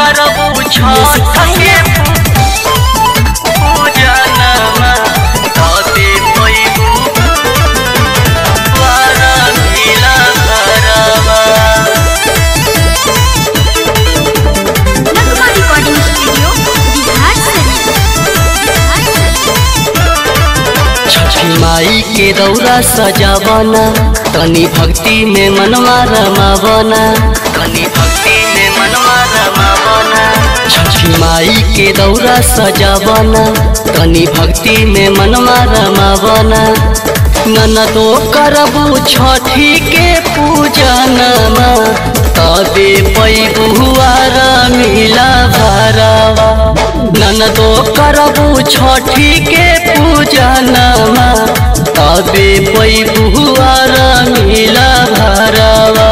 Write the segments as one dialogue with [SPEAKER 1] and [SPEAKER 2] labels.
[SPEAKER 1] करबू छठ के पूजनमा तबे पैबू वारा मिला घरवा
[SPEAKER 2] नगमा रिकॉर्डिंग स्टूडियो बिहार शरीफ बिहार शरीफ
[SPEAKER 1] छठी माई के दौरा सजावना तनी भक्ति में मनवा रमावना तनी भक्ति में मनवा रमावना छठी माई के दौरा सजावना तनी भक्ति में मनवा रमावना ननदो करबू छठी के पूजनमा तबे पैबुआर मिला भरवा ननदो करबू छठी के पूजनमा तबे पैबुआर मिला भरवा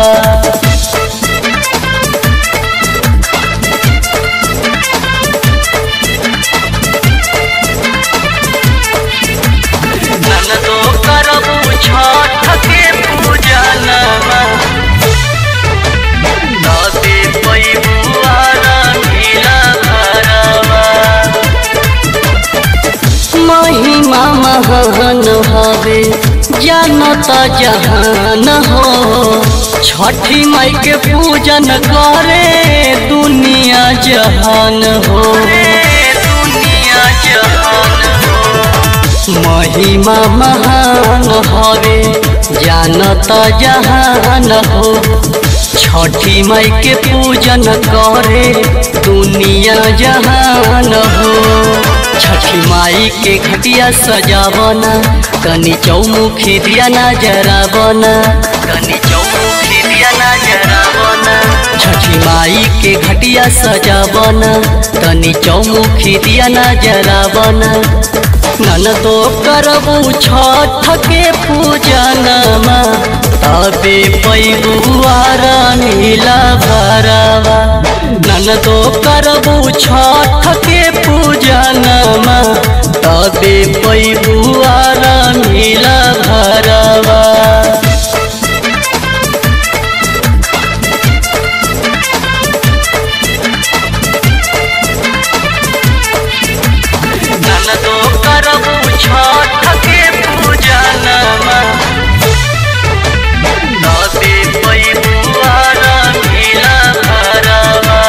[SPEAKER 1] ननदो करबू छठ के पूजनमा तबे पैबुआर मिला भरवा महिमा महान हवे जानत जहान हो छठी माई के पूजन करे दुनिया जहान हो दुनिया जहान हो महिमा महान हवे जानत जहान हो छठी माई के पूजन करे दुनिया जहान हो छठी माई के घटिया सजावना कनी चौमुखी दिया नजरावना कनी चौमुखी दिया नजरावना छठी माई के घटिया सजावना कनी चौमुखी दिया नजरावना ननदो करबू छठ के पूजनमा तबे पैबुआर नीला भरवा ननदो करबू छठ के पूजनमा तबे पैबुआर नीला भरवा ननदो करबू छठ के पूजनमा तबे पैबुआर मिला भरवा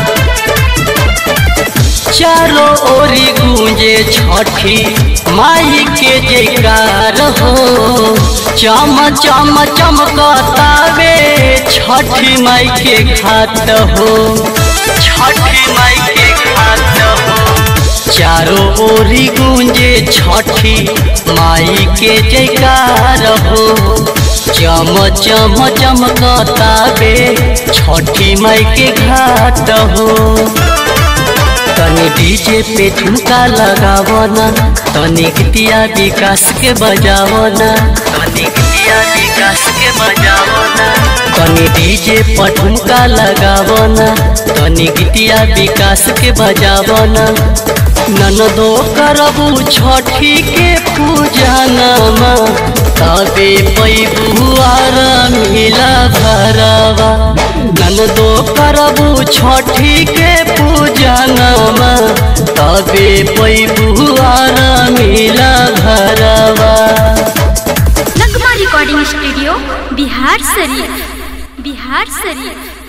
[SPEAKER 1] चारो ओरी गूंजे छठी माई के जयकार हो चम चम चमकतावे छठी माई के खात हो छठी माई के खात हो चारों ओरी गूंजे छठी माई के जयकार हो चम चम चमकतावे छठी माई के घाट हो तनी डीजे पे ठुमका लगावना तनी गीतिया विकास के बजावना तनी गीतिया विकास के बजावना तनी डीजे पर ठुमका लगावना तनी गीतिया विकास के बजावना ननदो करबू छठी के पूजनमा तबे पैबुआर मिला भरवा ननदो करबू छठी के पूजनमा तबे पैबुआर मिला भरवा
[SPEAKER 2] नगमा रिकॉर्डिंग स्टूडियो बिहार शरीफ बिहार शरीफ